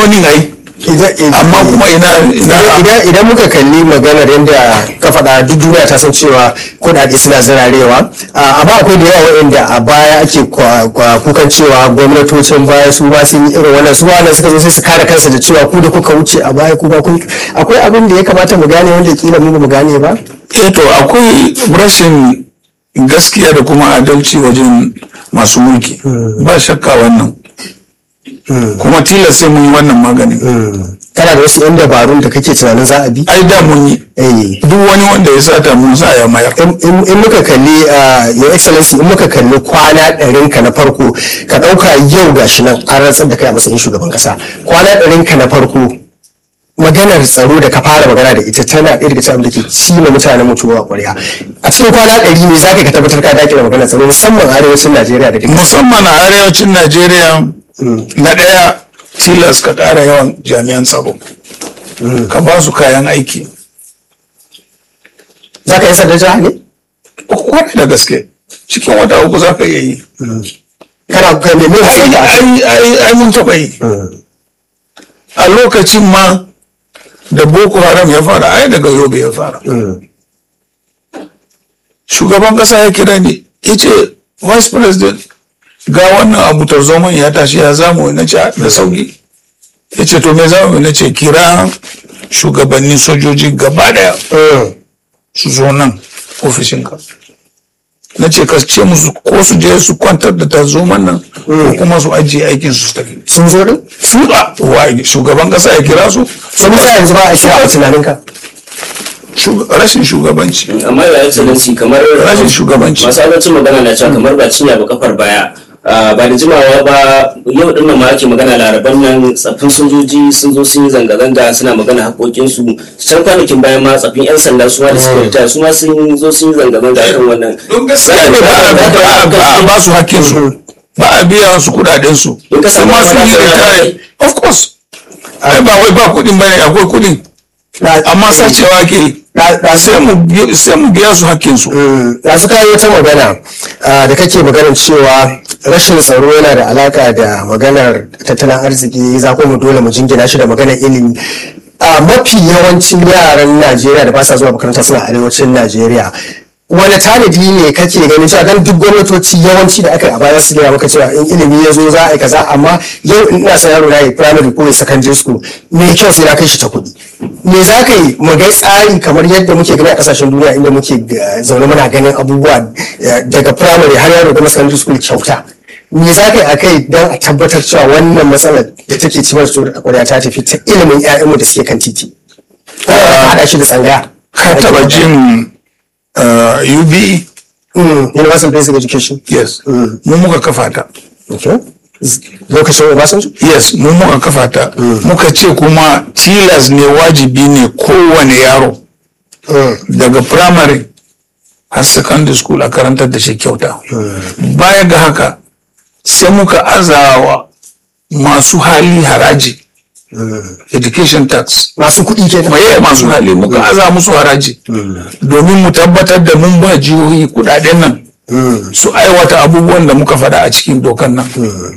gwamnonin ai amma kuma ina ina idan muka kalli maganar yadda ka faɗa duk duniya ta san cewa kuɗaɗe suna zirarewa amma akwai da yawa waɗanda a baya ake kukan cewa gwamnatocin baya su ba sun yi irin wannan su wannan suka zo sai su kare kansu da cewa ku da kuka wuce a baya ku ba kun akwai abin da ya kamata mu gane wanda kila mu ba mu gane ba eh to akwai rashin gaskiya da kuma adalci wajen masu mulki ba shakka wannan kuma tilas sai mun yi wannan maganin kana da wasu yan dabarun da kake tunanin za a bi ai da mun yi duk wani wanda ya sata mun sa ya mayar in muka kalli your excellency in muka kalli kwana ɗarin ka na farko ka ɗauka yau gashi nan an rantsar da kai a matsayin shugaban ƙasa kwana ɗarin ka na farko maganar tsaro da ka fara magana da ita tana ɗaya daga cikin da ke cima mutanen mutuwa ƙwarya a cikin kwana ɗari ne za ka tabbatar ka daƙile maganar tsaro musamman arewacin najeriya da musamman a arewacin najeriya na ɗaya tilas ka ƙara yawan jami'an tsaro ka ba su kayan aiki za ka yi sanda jiha ne? kwarai da gaske cikin wata uku za ka iya yi kana ka nemi ai mun taɓa yi a lokacin ma da boko haram ya fara ai daga yobe ya fara shugaban ƙasa ya kira ni ya ce vice president ga wannan abu tarzoman ya tashi ya zamu na ce da sauki ya ce to me zamu na ce kira shugabannin sojoji gaba daya su zo nan ofishinka na ce ka ce musu ko su je su kwantar da tarzoman nan ko kuma su ajiye aikin su tafi sun zo din su ba wa shugaban kasa ya kira su sun sa yanzu ba a shi a tunaninka rashin shugabanci amma ya excellency kamar rashin shugabanci masu alancin magana na cewa kamar ba cinya ba kafar baya ba da jimawa ba yau din nan ma ake magana laraban nan tsaffin sojoji sun zo sun yi zanga-zanga suna magana haƙoƙinsu can kwanakin bayan ma tsaffin 'yan sanda su ma da suka rita su ma sun zo sun yi zanga-zanga kan wannan don gaskiya ne ba a ba su hakkin su ba a biya su kudaden su kuma sun yi retire of course ai ba wai ba kudin bane akwai kudin amma sacewa ke sai mu biya su hakkinsu. Da su kayi wata magana da kake maganar cewa rashin tsaro yana da alaka da maganar tattalin arziki za mu dole mu jingina shi da maganar ilimi. A mafi yawancin yaran Najeriya da ba sa zuwa makaranta suna arewacin Najeriya. wani tanadi ne kake ganin cewa dan duk gwamnatoci yawanci da aka a baya su gaya maka cewa in ilimi ya zo za a yi kaza amma yau in ina son yaro na yi primary ko secondary school me kyau sai na kai shi ta kuɗi me za ka yi mu ga tsari kamar yadda muke gani a kasashen duniya inda muke zaune muna ganin abubuwa daga primary har yaro da secondary school kyauta me za ka yi a kai don a tabbatar cewa wannan matsalar da take cimar su da kwarya ta tafi ta ilimin 'ya'yanmu da suke kan titi haɗa shi da tsangaya ka taɓa jin uh, UBE. Mm, Universal Basic Education. Yes. Mm. Mu muka kafa ta. Okay. Lokacin Obasanjo? Yes, mu muka kafa ta. Mm. Muka ce kuma tilas ne wajibi ne kowane yaro. Daga primary har secondary school a karantar da shi kyauta. Baya ga haka sai muka azawa masu hali haraji. education tax masu kuɗi ke maye masu hali muka aza musu haraji domin mu tabbatar da mun ba jihohi kudaden nan su aiwata abubuwan da muka faɗa a cikin dokan nan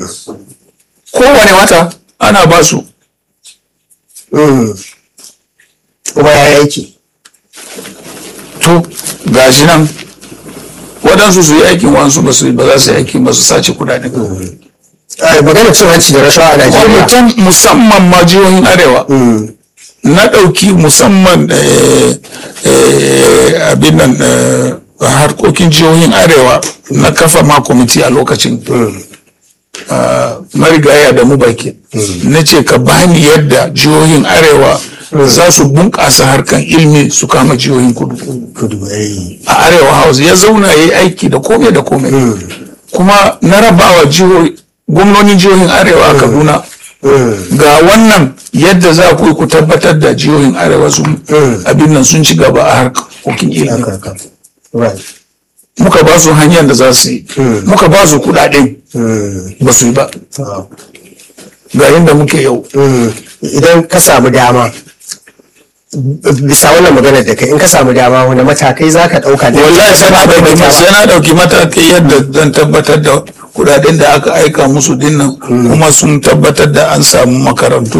kowane wata ana ba su kuma ya yake to gashi nan waɗansu su yi aikin wasu ba su ba za su yi aikin ba su sace kudaden magana cin hanci da rashawa a Najeriya. Kwamitan musamman ma jihohin Arewa. Na ɗauki musamman abin nan harkokin jihohin Arewa na kafa ma kwamiti a lokacin. Marigaya da mu baki. Na ce ka bani yadda jihohin Arewa za su bunƙasa harkan ilmi su kama jihohin kudu. A Arewa House ya zauna ya yi aiki da kome da kome. Kuma na rabawa jihohi gwamnonin jihohin arewa a kaduna ga wannan yadda za ku ku tabbatar da jihohin arewa sun abin nan sun ci gaba a harkokin ilimi muka ba su hanyar da za su yi muka ba su kudaden ba su yi ba ga yadda muke yau idan ka samu dama bisa wannan maganar da kai in ka samu dama wani matakai za ka ɗauka da wallahi sai na ɗauki matakai yadda zan tabbatar da kudaden da aka aika musu dinnan kuma sun tabbatar da an samu makarantu